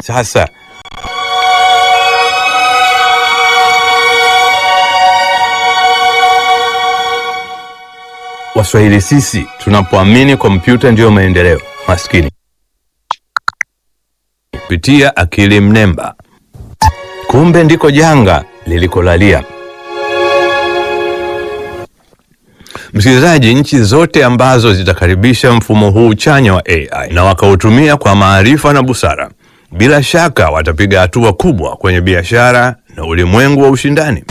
Sasa Waswahili sisi tunapoamini kompyuta ndiyo maendeleo, maskini kupitia akili mnemba, kumbe ndiko janga lilikolalia. Msikilizaji, nchi zote ambazo zitakaribisha mfumo huu chanya wa AI na wakautumia kwa maarifa na busara, bila shaka watapiga hatua kubwa kwenye biashara na ulimwengu wa ushindani.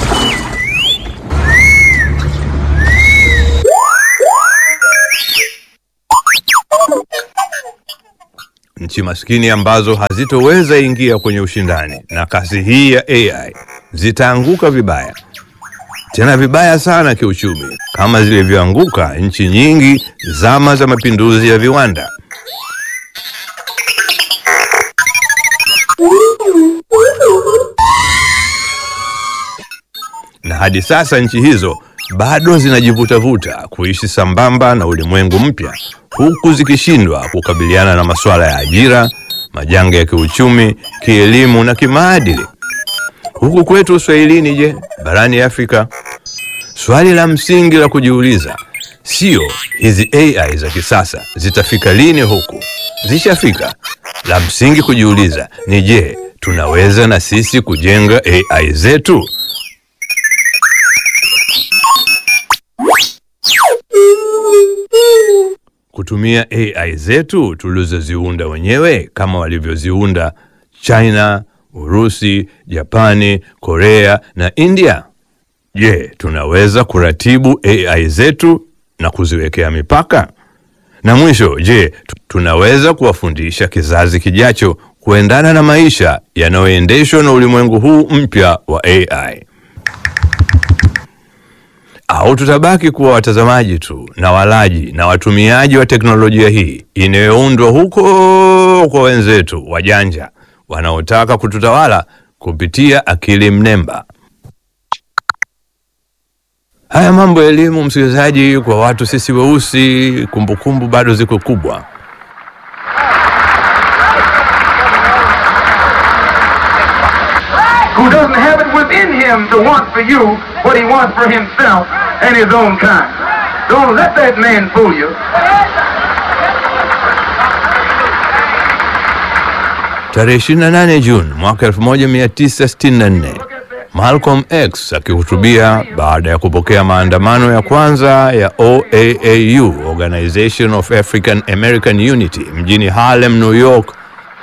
Nchi maskini ambazo hazitoweza ingia kwenye ushindani na kasi hii ya AI zitaanguka vibaya, tena vibaya sana kiuchumi, kama zilivyoanguka nchi nyingi zama za mapinduzi ya viwanda. Na hadi sasa nchi hizo bado zinajivutavuta kuishi sambamba na ulimwengu mpya, huku zikishindwa kukabiliana na masuala ya ajira, majanga ya kiuchumi, kielimu na kimaadili. Huku kwetu Uswahilini, je, barani Afrika? Swali la msingi la kujiuliza sio hizi AI za kisasa zitafika lini huku, zishafika. La msingi kujiuliza ni je, tunaweza na sisi kujenga AI zetu? kutumia AI zetu tulizoziunda wenyewe kama walivyoziunda China, Urusi, Japani, Korea na India. Je, tunaweza kuratibu AI zetu na kuziwekea mipaka? Na mwisho, je, tu- tunaweza kuwafundisha kizazi kijacho kuendana na maisha yanayoendeshwa na ulimwengu huu mpya wa AI? au tutabaki kuwa watazamaji tu na walaji na watumiaji wa teknolojia hii inayoundwa huko kwa wenzetu wajanja wanaotaka kututawala kupitia akili mnemba. Haya mambo ya elimu, msikilizaji, kwa watu sisi weusi, kumbukumbu bado ziko kubwa. who doesn't have it within him to want for you what he wants for himself and his own kind. Don't let that man fool you. Tarehe 28 Juni mwaka 1964 Malcolm X akihutubia baada ya kupokea maandamano ya kwanza ya OAAU, Organization of African American Unity, mjini Harlem, New York,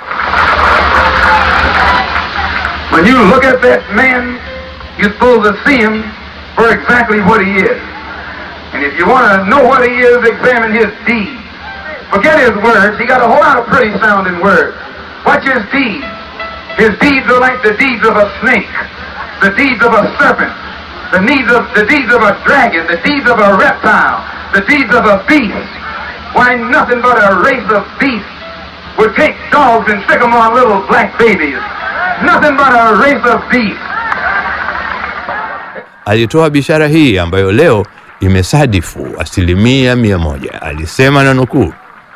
When you look at that man, you're supposed to see him for exactly what he is. And if you want to know what he is, examine his deeds. Forget his words. He got a whole lot of pretty sounding words. Watch his deeds. His deeds are like the deeds of a snake, the deeds of a serpent, the deeds of the deeds of a dragon, the deeds of a reptile, the deeds of a beast. Why, nothing but a race of beasts would take dogs and stick them on little black babies. Nothing but a race of beasts. alitoa bishara hii ambayo leo imesadifu asilimia mia moja. Alisema na nukuu,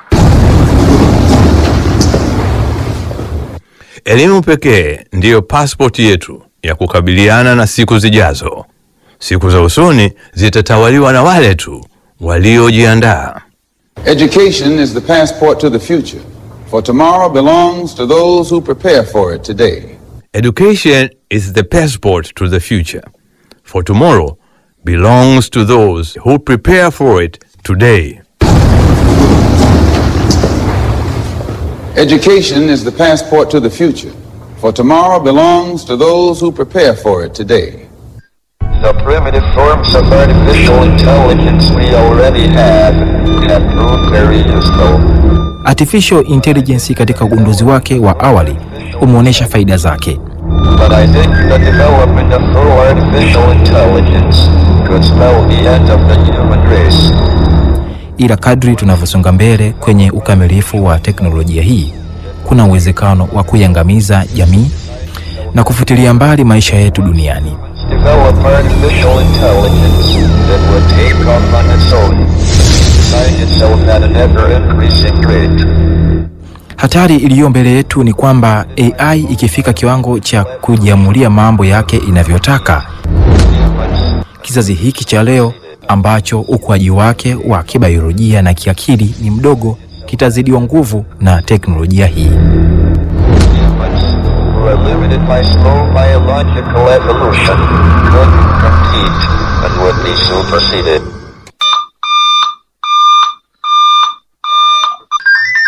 elimu pekee ndiyo pasipoti yetu ya kukabiliana na siku zijazo. Siku za usoni zitatawaliwa na wale tu waliojiandaa. Education is the passport to the future, for tomorrow belongs to those who prepare for it today. Education is the passport to the future, for tomorrow belongs to those who prepare for it today. Education is the passport to the future, for tomorrow belongs to those who prepare for it today. The primitive forms of artificial intelligence we already have have proved very useful. Artificial intelligence katika ugunduzi wake wa awali umeonyesha faida zake, But I think the development of full artificial intelligence could spell the end of the human race. ila kadri tunavyosonga mbele kwenye ukamilifu wa teknolojia hii, kuna uwezekano wa kuiangamiza jamii na kufutilia mbali maisha yetu duniani. Develop artificial intelligence that would take off on its own, find itself at an ever increasing rate. Hatari iliyo mbele yetu ni kwamba AI ikifika kiwango cha kujiamulia mambo yake inavyotaka, kizazi hiki cha leo ambacho ukuaji wake wa kibiolojia na kiakili ni mdogo kitazidiwa nguvu na teknolojia hii. who are limited by slow biological evolution could compete and would be superseded.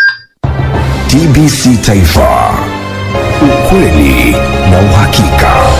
TBC Taifa, ukweli na uhakika.